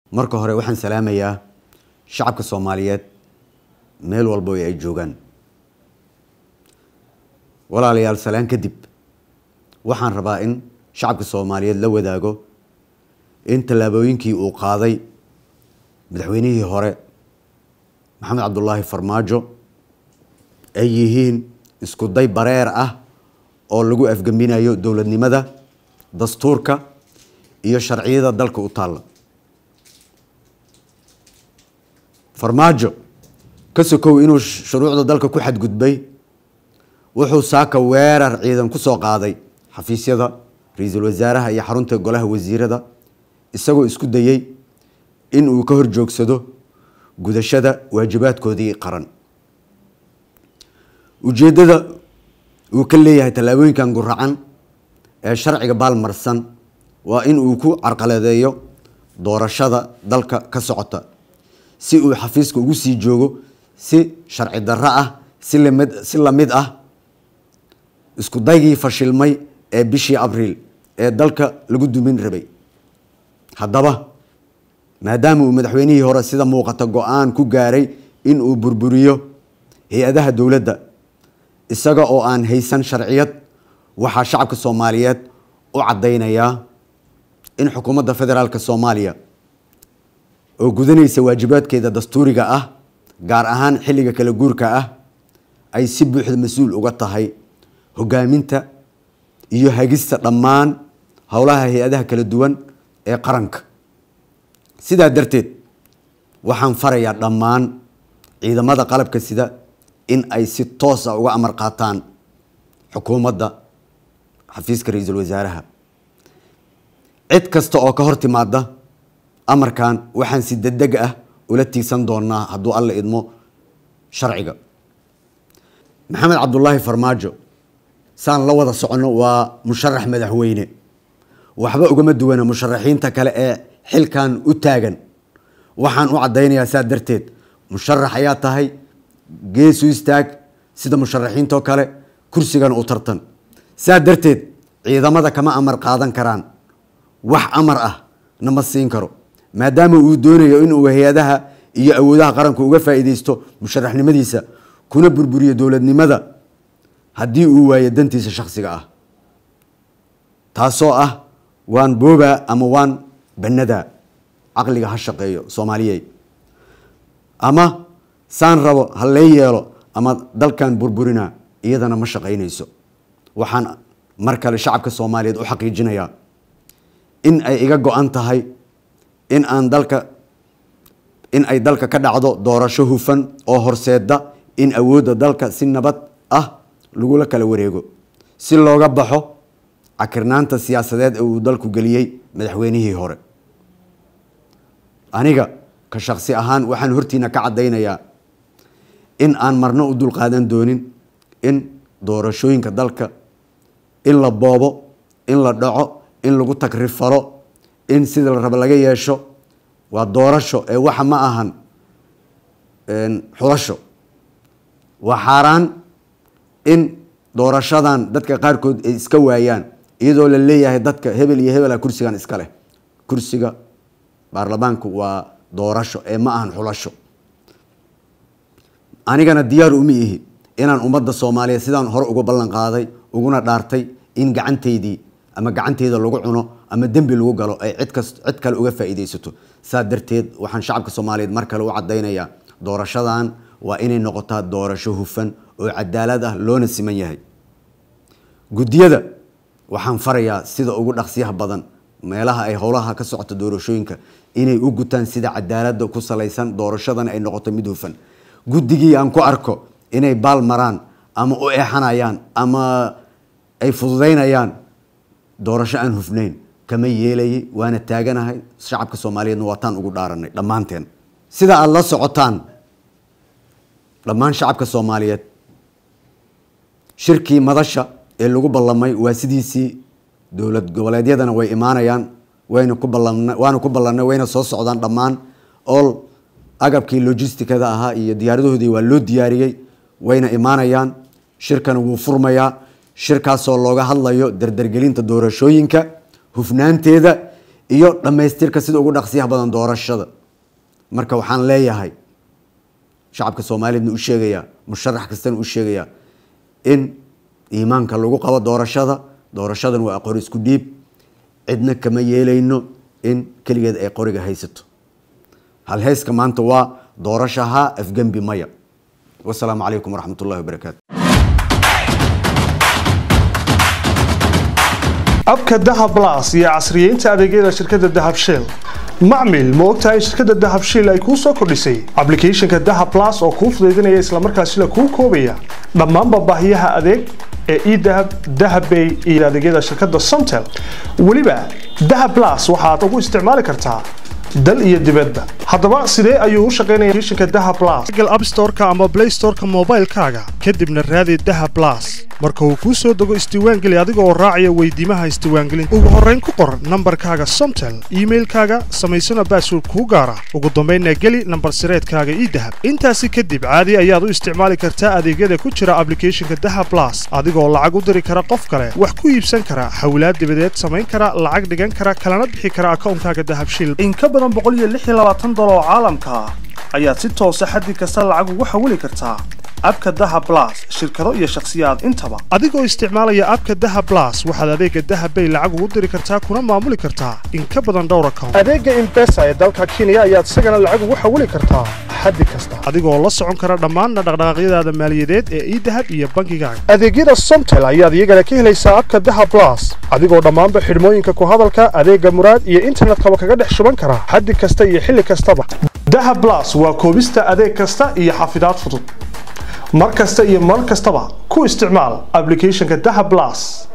marka hore waxaan salaamayaa shacabka soomaaliyeed meel walbo ay joogaan walaalayaal salaan kadib waxaan rabaa in shacabka soomaaliyeed la wadaago in tallaabooyinkii uu qaaday madaxweynihii hore maxamed cabdulaahi farmaajo ay yihiin isku day bareer ah oo lagu afgembinayo dowladnimada dastuurka iyo sharciyada dalka u taalla farmaajo ka sokow inuu shuruucda dalka ku xadgudbay wuxuu saaka weerar ciidan ku soo qaaday xafiisyada ra-iisul wasaaraha iyo xarunta golaha wasiirada isagoo isku dayey in uu ka horjoogsado gudashada waajibaadkoodii qaran ujeeddada uu ka leeyahay tallaabooyinkan guracan ee sharciga baalmarsan waa in uu ku carqaladeeyo doorashada dalka ka socota si uu xafiiska ugu sii joogo si sharci darro ah si lamid si lamid ah isku daygii fashilmay ee bishii abriil ee dalka lagu dumin rabay haddaba maadaama uu madaxweynihii hore sida muuqata go-aan ku gaaray in uu burburiyo hay-adaha dowladda isaga oo aan haysan sharciyad waxaa shacabka soomaaliyeed u caddaynayaa in xukuumadda federaalk soomaaliya oo gudanaysa waajibaadkeeda dastuuriga ah gaar ahaan xilliga kala guurka ah ay si buuxda mas-uul uga tahay hogaaminta iyo hagista dhammaan howlaha hay-adaha kala duwan ee qaranka sidaa darteed waxaan farayaa dhammaan ciidamada qalabka sida in ay si toos ah uga amar qaataan xukuumadda xafiiska ra-iisul wasaaraha cid kasta oo ka hor timaada amarkan waxaan si degdeg ah ula tiigsan doonaa hadduu alla idmo sharciga maxamed cabdulaahi farmaajo saan la wada soconno waa musharax madaxweyne waxba ugama duwana musharaxiinta kale ee xilkan u taagan waxaan u caddaynayaa saa darteed musharax ayaa tahay geesu istaag sida musharaxiintoo kale kursigana u tartan saa darteed ciidamada kama amar qaadan karaan wax amar ah nama siin karo maadaama uu doonayo inuu hay-adaha iyo awoodaha qaranku uga faa'iideysto musharaxnimadiisa kuna burburiyo dowladnimada haddii uu waayo dantiisa shakhsiga ah taasoo ah waan boobaa ama waan bannadaa caqliga ha shaqeeyo soomaaliyey ama saan rabo ha lee yeelo ama dalkan burburinaa iyadana ma shaqaynayso waxaan mar kale shacabka soomaaliyeed u xaqiijinayaa in ay iga go-an tahay in aan dalka in ay dalka ka dhacdo doorasho hufan oo horseeda in awoodda dalka si nabad ah lagula kala wareego si looga baxo cakirnaanta siyaasadeed ee uu dalku geliyey madaxweynihii hore aniga ka shaksi ahaan waxaan hortiina ka caddaynayaa in aan marno u dulqaadan doonin in doorashooyinka dalka in la boobo in la dhaco in lagu tagrifalo in sida la rabo laga yeesho waa doorasho ee waxa ma ahan xulasho waa xaaraan in doorashadan dadka qaarkood ay iska waayaan iyadoo la leeyahay dadka hebel iyo hebela kursigan iska leh kursiga baarlamaanku waa doorasho ee ma ahan xulasho anigana diyaar uma ihi inaan ummadda soomaaliyeed sidaan hore uga ballan qaaday uguna dhaartay in gacantaydii ama gacanteyda lagu cuno ama dembi lagu galo ay cid kas cid kale uga faa'iidaysato saa darteed waxaan shacabka soomaaliyeed mar kale u caddaynayaa doorashadan waa inay noqotaa doorasho hufan oo cadaalad ah loona siman yahay guddiyada waxaan farayaa sida ugu dhaqsiyaha badan meelaha ay howlaha ka socota doorashooyinka inay u gutaan sida cadaaladda ku salaysan doorashadana ay noqoto mid hufan guddigii aan ku arko inay baal maraan ama u eexanayaan ama ay fududaynayaan doorasho aan hufnayn kama yeelayay waana taaganahay shacabka soomaaliyeedna waataan ugu dhaaranay dhammaanteen sida aada la socotaan dhammaan shacabka soomaaliyeed shirkii madasha ee lagu ballamay waa sidiisii dowlad goboleedyadana way imaanayaan wayna ku ballan waana ku ballanay wayna soo socdaan dhammaan all agabkii logisticada ahaa iyo diyaaradahoodii waa loo diyaariyey wayna imaanayaan shirkana wuu furmayaa shirkaasoo looga hadlayo dardargelinta doorashooyinka hufnaanteeda iyo dhammaystirka sida ugu dhaqsiyaha badan doorashada marka waxaan leeyahay shacabka soomaaliyeedna u sheegayaa musharax kastana u sheegayaa in iimaanka lagu qabo doorashada doorashadan waa qori isku dhiib cidna kama yeelayno in keligeed ay qoriga haysato halheyska maanta waa doorashaha afgembi maya wasalaamu calaykum waraxmat ullahi wabarakaatu abka dahab blas iyo casriyeynta adeegyada shirkadda dahab shell macmil ma ogtahay shirkadda dahab shell ay kuu soo kordhisay ablicathonka dahab blas oo kuu fudaydinaya islamarkaasina kuu koobaya dhammaanba baahiyaha adeeg ee edahab dahabbay iyo adeegyada shirkadda somtel weliba dahab blas waxaad ugu isticmaali kartaa dal iyo dibadba haddaba sidee ayuu u shaqaynaya applicationka dahab blas google app store-ka ama play store-ka moobaylkaaga kadibna raadi dahab blas marka uu kuu soo dego isdiiwaangeli adiga oo raacaya weydiimaha isdiiwaangelinta ugu horrayn ku qor nambarkaaga somtel iimailkaaga samaysana baasword kuu gaara ugu dambaynna geli nambar sireedkaaga ii dahab intaasi kadib caadi ayaad u isticmaali kartaa adeegyada ku jira ablicathonka dahab blas adigoo lacag u diri kara qof kale wax ku iibsan kara hawlaad dibadeed samayn kara lacag dhigan kara kalana bixi kara akawnkaaga dahab shil in ka badan dolar oo caalamka ah ayaad si toosa xaddi kasta lacag ugu xawili kartaa abka daha blas shirkado iyo shakhsiyaad intaba adigoo isticmaalaya abka daha blas waxaad adeega dahabbay lacag ugu diri kartaa kuna maamuli kartaa in ka badan dhowr account adeega imbesa ee dalka kenya ayaad isagana lacag ugu xawili kartaa xaddi kasta adigoo la socon kara dhammaanna dhaqdhaqaaqyadaada maaliyadeed ee idahab iyo bangigaaga adeegyada somtel ayaad iyagana ka helaysaa abka daha blas adigoo dhammaanba xidhmooyinka ku hadalka adeega muraad iyo internetkaba kaga dhex shuban kara xaddi kasta iyo xilli kastaba daha blas waa koobista adeeg kasta iyo xafidaad fudud mar kasta iyo mar kastaba ku isticmaal ablicathonka daha blas